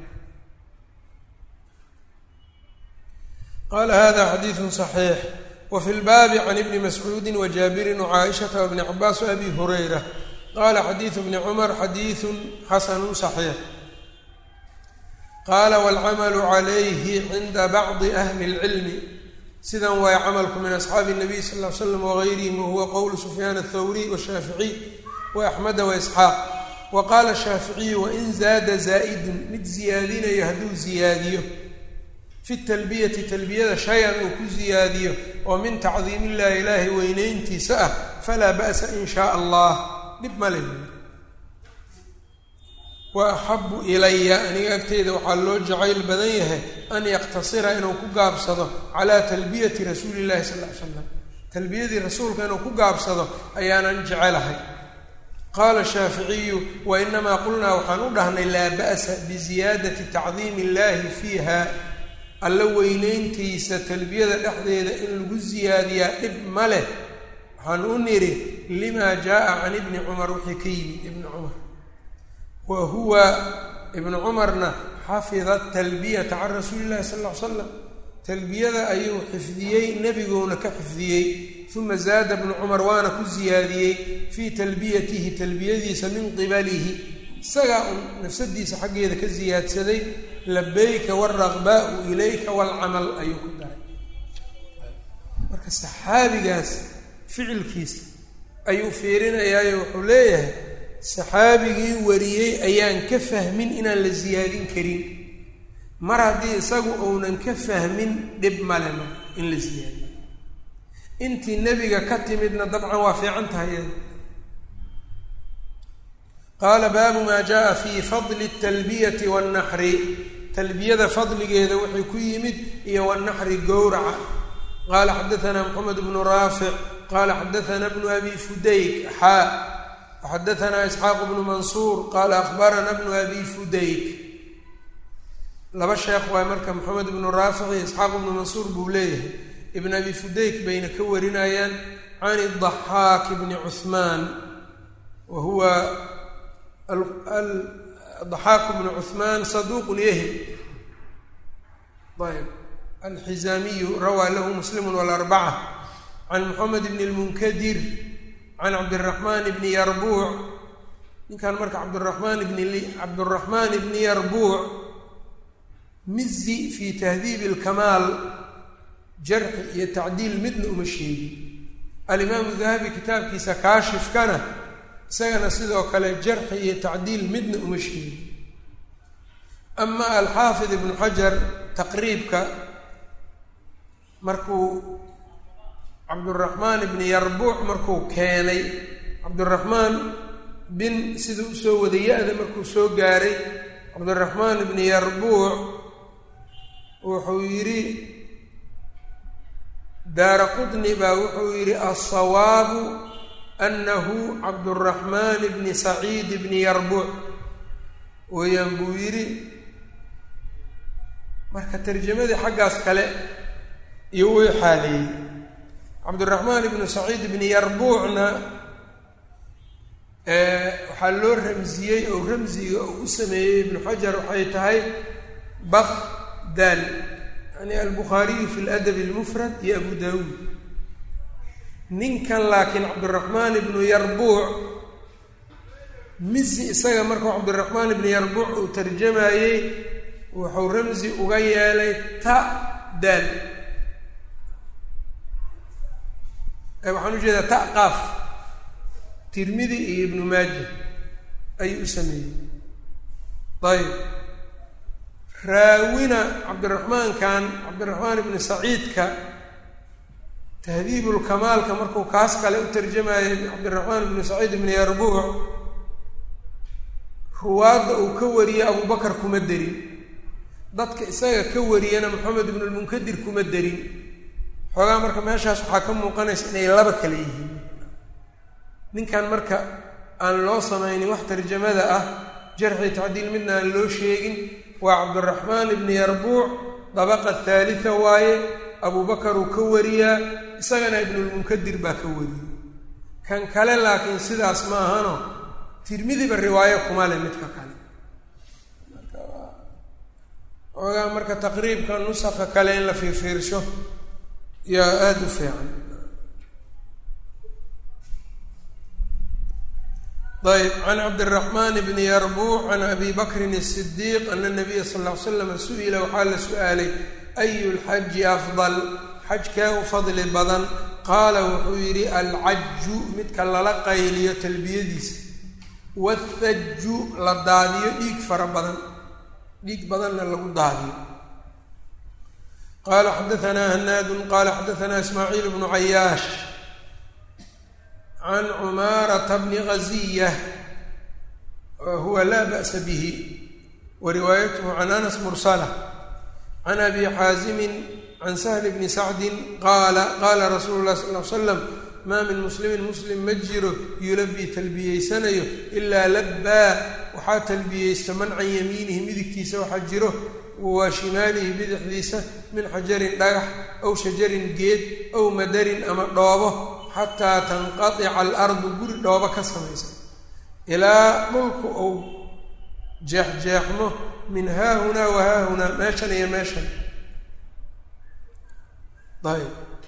qaala hada xadiidun saxiix wa fi lbaabi can ibni mascuudi wa jaabirin wacaaishata wabni cabaas waabi hurayra qaala xadiidu bni cumar xadiidun xasanu saxiix qaala waalcamalu calayhi cinda bacdi ahli اlcilmi sidan waay camalku min asxaabi الnabiy sal ll ly slam wagayrihim wahuwa qowlu sufyaan aلthawriy washaaficiy waaxmeda waisxaaq wa qaala shaaficiyu wain zaada zaa'idun mid ziyaadinayo hadduu ziyaadiyo fi talbiyati talbiyada shay-an uu ku ziyaadiyo oo min tacdiim illahi ilaahay weyneyntiisa ah falaa ba'sa in shaa allah dhib male wa axabu ilaya aniga agteyda waxaa loo jacayl badan yahay an yaqtasira inuu ku gaabsado calaa talbiyati rasuuli llahi sal ly slam talbiyadii rasuulka inuu ku gaabsado ayaanan jecelahay qaala shaaficiyu wa inamaa qulnaa waxaan u dhahnay laa ba'sa biziyaadati tacdiimi illahi fiiha alla weyneyntiisa talbiyada dhexdeeda in lagu siyaadiyaa dhib ma leh waxaan u nidhi limaa jaa can ibni cumar wixii ka yimid ibni cumar wa huwa ibnu cumarna xafida talbiyata can rasuuli llahi sal ll ly slam talbiyada ayuu xifdiyey nebiguuna ka xifdiyey uma zaada bnu cumar waana ku siyaadiyey fii talbiyatihi talbiyadiisa min qibalihi isagaa un nafsadiisa xaggeeda ka siyaadsaday labayka waalraqbaau ilayka waalcamal ayuu ku daray marka saxaabigaas ficilkiisa ayuu fiirinayaayo wuxuu leeyahay saxaabigii wariyey ayaan ka fahmin inaan la siyaadin karin mar haddii isagu uunan ka fahmin dhib male ma in la siyaadiyo intii nebiga ka timidna dabcan waa fiican tahay iyada qaala baabu maa jaa fii fadli اtalbiyati wاnnaxri talbiyada fadligeeda wuxuu ku yimid iyo wanaxri gowraca qaala xadaanaa moxamed bnu raafic qaala xadaanaa bnu abi fudayk xaa waxadaanaa isxaaq bnu mansuur qaala akhbarana bnu abi fudayk laba sheekh waay marka moxamed ibnu raafic iyo isxaaq ibnu mansuur buu leeyahay ibn abi fudayk bayna ka warinayaan can idaxaak bni cuhmaan wa huwa daxaaku bnu cuhmaan saduuqun yahim ayb alxizaamiyu rawaa lahu muslimu walarbaca can moxamed bni lmunkadir can cabdiraxmaan bni yarbuuc ninkan marka cabdiraxmaan bni cabduraxmaan bni yarbuuc mizi fi tahdiibi alkamaal jarxi iyo tacdiil midna uma sheegin alimaamu dahabi kitaabkiisa kaashifkana isagana sidoo kale jarxi iyo tacdiil midna uma sheegin ama alxaafid ibnu xajar taqriibka markuu cabduraxmaan ibni yarbuuc markuu keenay cabduraxmaan bin siduu usoo wada ya-da markuu soo gaaray cabdiraxmaan ibni yarbuuc wuxuu yidhi daara qudni baa wuxuu yidhi alsawaabu anahu cabduraxmaan bni saciid bni yarbuuc weeyaan buu yidhi marka tarjamadii xaggaas kale iyo uu xaaleeyey cabdiraxmaan ibnu saciid ibni yarbuucna waxaa loo ramsiyey oo ramsiga uu u sameeyey ibnu xajar waxay tahay bak daal yani albukhaariyu fi ladab almufrad iyo abu daawuud ninkan laakiin cabdiraxmaan ibnu yarbuuc misi isaga markuu cabdiraxmaan ibnu yarbuuc uu tarjamayey wuxuu ramsi uga yeelay ta daal waxaan ujeedaa ta qaaf tirmidi iyo ibnu maaja ayuu u sameeyey ayb raawina cabdiraxmaankan cabdiraxmaan ibni saciidka tahdiibulkamaalka markuu kaas kale u tarjamayay cabdiraxmaan ibni saciid ibni yarbuuc ruwaadda uu ka wariyey abubakar kuma derin dadka isaga ka wariyana maxamed ibnu lmunkadir kuma derin xoogaa marka meeshaas waxaa ka muuqanaysa inay laba kale yihiin ninkan marka aan loo samaynin wax tarjamada ah jarxi tacdiil midna aan loo sheegin waa cabdiraxmaan ibni yarbuuc dabaqa thaalita waaye abubakar uu ka wariyaa isagana ibnulmunkadir baa ka wariyey kan kale laakiin sidaas ma ahano tirmidiba riwaayo kuma le midka kale xoogaa marka taqriibka nusaka kale in la fiirfiirsho yaa aada u fiican ayb can cabdiraxmaan bni yarbuuc can abi bakrin الsidiiq ana nabiya sal ll ly slam su-ila waxaa la su-aalay ayu lxaji afdal xajkee u fadli badan qaala wuxuu yidhi alcaju midka lala qayliyo talbiyadiisa wathaju la daadiyo dhiig fara badan dhiig badanna lagu daadiyo qala xadaanaa hanaadu qala xadaanaa ismaaciil bnu cayaash can cumaarata bni gaziya huwa laa ba'sa bihi wa riwaayatuhu can anas mursala can abi xaazimin can sahli bni sacdin qaala qaala rasuulu lah sal l slam maa min muslimin muslim ma jiro yulabii talbiyeysanayo ilaa labbaa waxaa talbiyeysta man can yamiinihi midigtiisa waxaa jiro wa shimaalihi bidixdiisa min xajarin dhagax aw shajarin geed aw madarin ama dhoobo xataa tanqadica alardu guri dhoobo ka samaysa ilaa dhulku uu jeexjeexmo min haahunaa wa haahunaa meeshan iyo meeshan ayb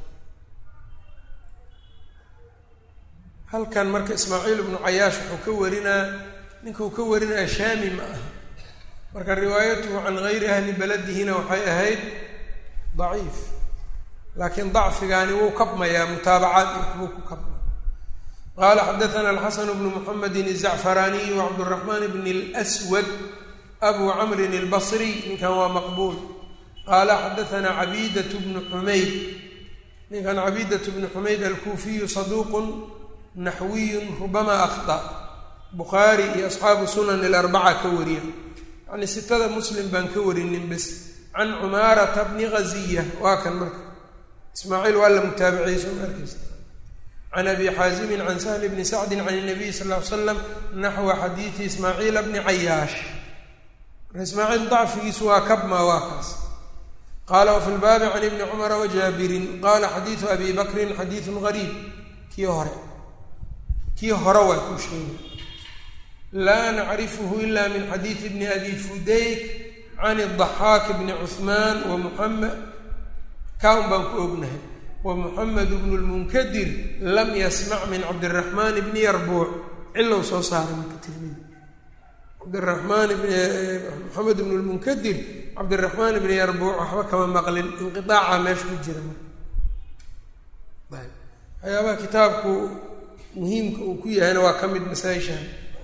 halkan marka ismaaciil ibnu cayaash wuxuu ka warinaa ninkuu ka warinaya shaami ma aha marka riwaayatuhu can gayri ahli beladihina waxay ahayd daciif laakiin dacfigaani wuu kabmayaa mutaabacaad iyo waxbuu ku kabmaya qaala xadaana alxasan bnu muxamedin الzacfaraaniy wacabduraxmaan bn اlswad abu camrin اlbasriy ninkan waa maqbuul qaala xadaana cabiidat bnu xumayd ninkan cabiidat bnu xumayd alkuufiyu saduuqun naxwiyun rubama akhطأ bukhaari iyo asxaabu sunan اlarbaca ka wariya yani sitada muslim baan ka warinin bes can cumaarata bni gaziya waa kan marka ismaaciil waa la mutaabiciyey soo ma arkeysa can abi xaazimin can sahli bni sacdin can الnabiy sal ll ly slam naxwa xadiidi ismaaciila bni cayaash marka ismaaciil dacfigiisu waa kabma waa kaas qaala wafi lbaabi can ibni cumara wajaabirin qaala xadiidu abi bakrin xadiidun gariib kii hore kii hore waa kuu sheegay laa nacrifuhu ila min xadiidi bni abi fudayk can الضaxaak bni cuثmaan wa muxamed kaa un baan ku ognahay wa muxamed bnu lmunkadir lam yasmac min cabdiraxmaan bni yarbuuc cilow soo saaray marka tirmidi cabdiraxmaan bn moxamed bnu lmunkadir cabdiraxmaan bni yarbuuc waxba kama maqlin inqiaaca meesha ku jira marka ayb waxyaabaha kitaabku muhiimka uu ku yahayna waa ka mid masaa-ishan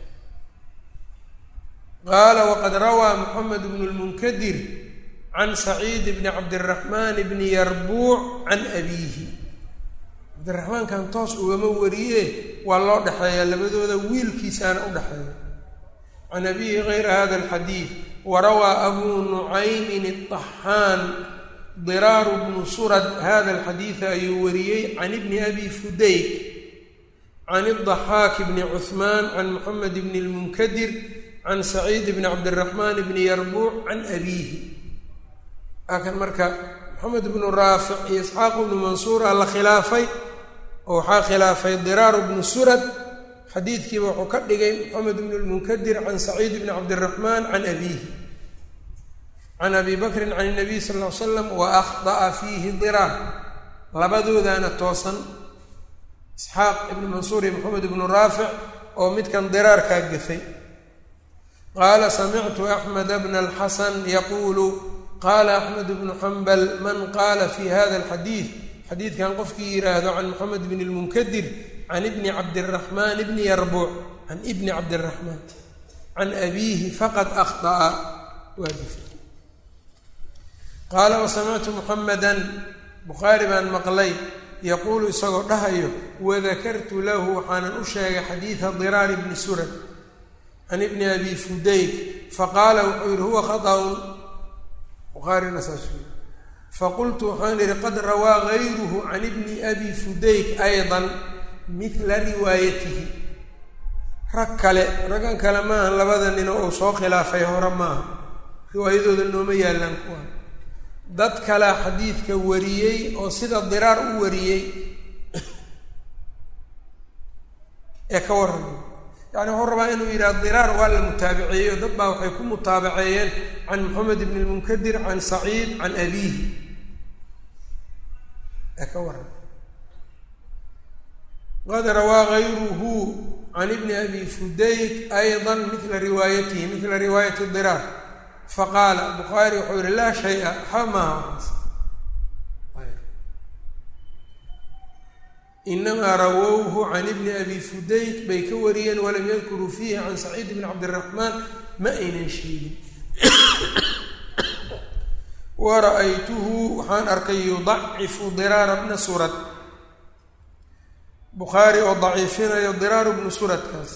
qaala waqad rawaa moxamed bnu lmunkadir can saciid bni cabdiraxmaan bni yarbuuc can abiihi cabdiraxmaankan toos ugama wariye waa loo dhexeeyaa labadooda wiilkiisaana u dhexeeya can abiihi gayra hada alxadiid warawaa abuu nucaymin الطaxaan diraaru bnu surad hada alxadiida ayuu wariyey can ibni abi fudayk can الضaxaak bni cuثmaan can moxamed bni اlmunkadir can saciid bni cabdiraxmaan bni yarbuuc can abiihi laakan marka moxamed bnu raafic iyo isxaaq bnu mansuura la khilaafay oo waxaa khilaafay diraaru bnu surad xadiidkiiba wuxuu ka dhigay moxamed bnu lmunkadir can saciid bni cabdiraxmaan can abiihi can abi bakrin can nabiy sal ll ly slam wa akhda'a fiihi diraar labadoodaana toosan isxaaq ibnu mansuur iyo moxamed ibnu raafic oo midkan diraarkaa gafay qaala samictu axmed bna alxasan yaquulu qaala axmed bnu xambal man qaala fi hada alxadiid xadiidkan qofkii yidhaahdo can moxamed bni lmunkadir can ibni cabdiraxmaan ibni yarbuuc can ibni cabdiraxmaan can abiihi faqad akhطa'a waa gafay qaala wasamictu muxameda bukhaari baan maqlay yaquulu isagoo dhahayo wadakartu lahu waxaanan u sheegay xadiida diraar bni surad can ibni abi fudayk faqaala wuxuu yihi huwa khaطأun bukhaarina saasuu yihi faqultu waxaan yihi qad rawaa gayruhu can ibni abi fudayk ayضa midla riwaayatihi rag kale raggan kale maaha labada nino uu soo khilaafay hore maaha riwaayadooda nooma yaallaan kuwa dad kalea xadiidka wariyey oo sida diraar u wariyey ee ka warramay yacni wuxuu rabaa inuu yidhaha diraar waa la mutaabaceeyo dad baa waxay ku mutaabaceeyeen can moxamed bn lmunkadir can saciid can abiihi ee ka warramay qad rawaa gayruhu can ibni abi fudayk ayضa midla riwaayatihi midla riwaayati diraar faqaala bukhaari wuxuu yihi laa shay-a waxba maaha waxaas inamaa rawowhu can ibni abi fudayk bay ka wariyeen walam yadkuruu fiihi can saciid bni cabdiraxmaan ma aynan sheegin wara-aytuhu waxaan arkay yudacifu diraara bna surad bukhaari oo daciifinayo diraaru bnu suradkaas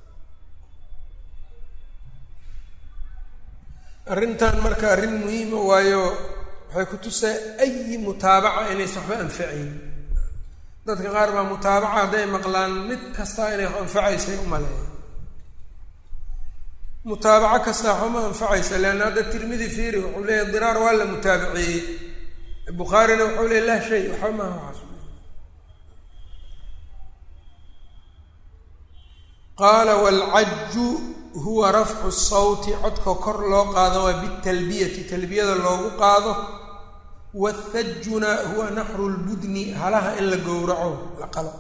arrintan marka arrin muhiima waayo waxay ku tusaa ayi mutaabaca inaysa waxba anfacayn dadka qaar baa mutaabaca hadday maqlaan mid kastaa inay wax anfacaysay u maleeya mutaabaco kastaa waxba ma anfacaysa leanna hadda tirmidi fiiri wuxuu leeyahy diraar waa la mutaabaceeyey bukhaarina wuxuu leeyay lah shay waxba maaha waxaas qaala waalcaju huwa rafcu sawti codka kor loo qaado waa bitalbiyati talbiyada loogu qaado wathajuna huwa naxru lbudni halaha in la gowraco la qalo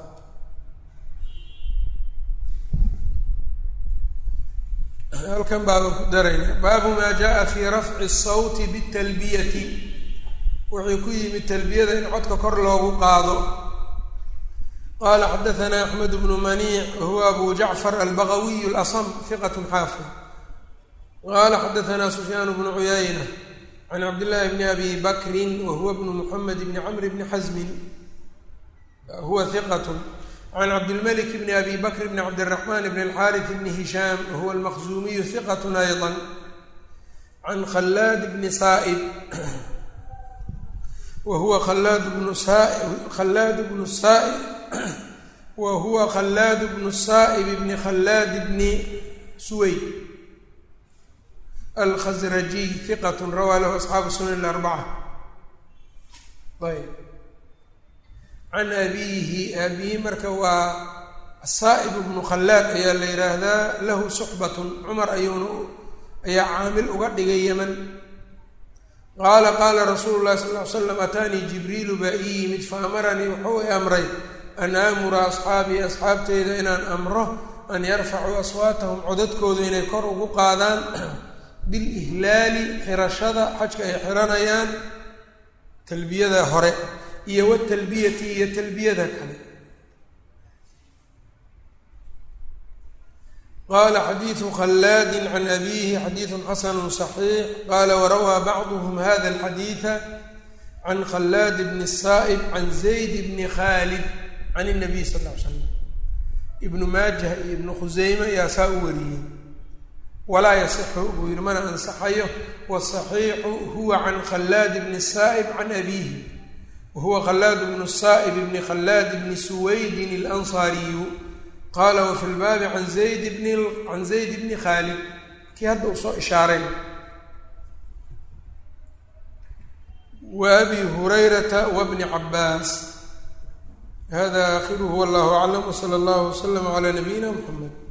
halkan baaban ku darayna baabu maa jaa fi rafci sawti bitalbiyati wuxuu ku yimid talbiyada in codka kor loogu qaado qala xadaثna axmed bnu maniic wahuwa abu jacfar albagawiy اlasm hiqat xaafid qala xadaثna sufyaan bnu cuyayna can cabdillahi bni abi bakri wahuwa bnu muxamed bni camr bni xasmin huwa hiqat can cabdilmalik bni abi bakr bni cabdiraxman bni alxariث bni hishaam wahuwa almaqzumiyu hiqat ayضa can khalaad bni saa'ib wahuwa khalaad bnu khalaad bnu saa'ib wa huwa khalaad bnu saa'ib bni khalaad bni suweyd alkhasrajiy hiqat rawaa lahu asxaabu sunan arbaca ayb can abiihi aabihi marka waa asaa'ib ibnu khallaad ayaa la yidhaahdaa lahu suxbatun cumar ayuuna ayaa caamil uga dhigay yeman qaala qaala rasuulu llahi sal ly slam ataanii jibriilu baa ii yimid fa amaranii wuxuu i amray an aamura asxaabii asxaabteyda inaan amro an yarfacuu aswaatahum codadkooda inay kor ugu qaadaan bilihlaali xirashada xajka ay xiranayaan talbiyada hore iyo watalbiyati iyo talbiyada kale qala xadiidu khallaadi can abiihi xadiidu xasanu صaxiix qala warawaa bacduhm hada alxadiida can khallaad bni saa'ib can zayd bni khaalid can الnabiy sal ly slam ibnu maajah iyo ibnu khuseyme ayaa saa u wariyey walaa yasixu buu yihi mana ansaxayo wasaxiixu huwa can khallaad bni saa'ib can abiihi wahuwa khallaad bnu saa'ib bni khallaad bni suwaydin اlansaariyu qaala wafi lbaabi can zayd bni can zayd bni khaalid kii hadda uu soo ishaaray wa abi hurayrata wabni cabaas hada akhiruhu wallahu aclam wsala allahu waslama calaa nabiyina mxamed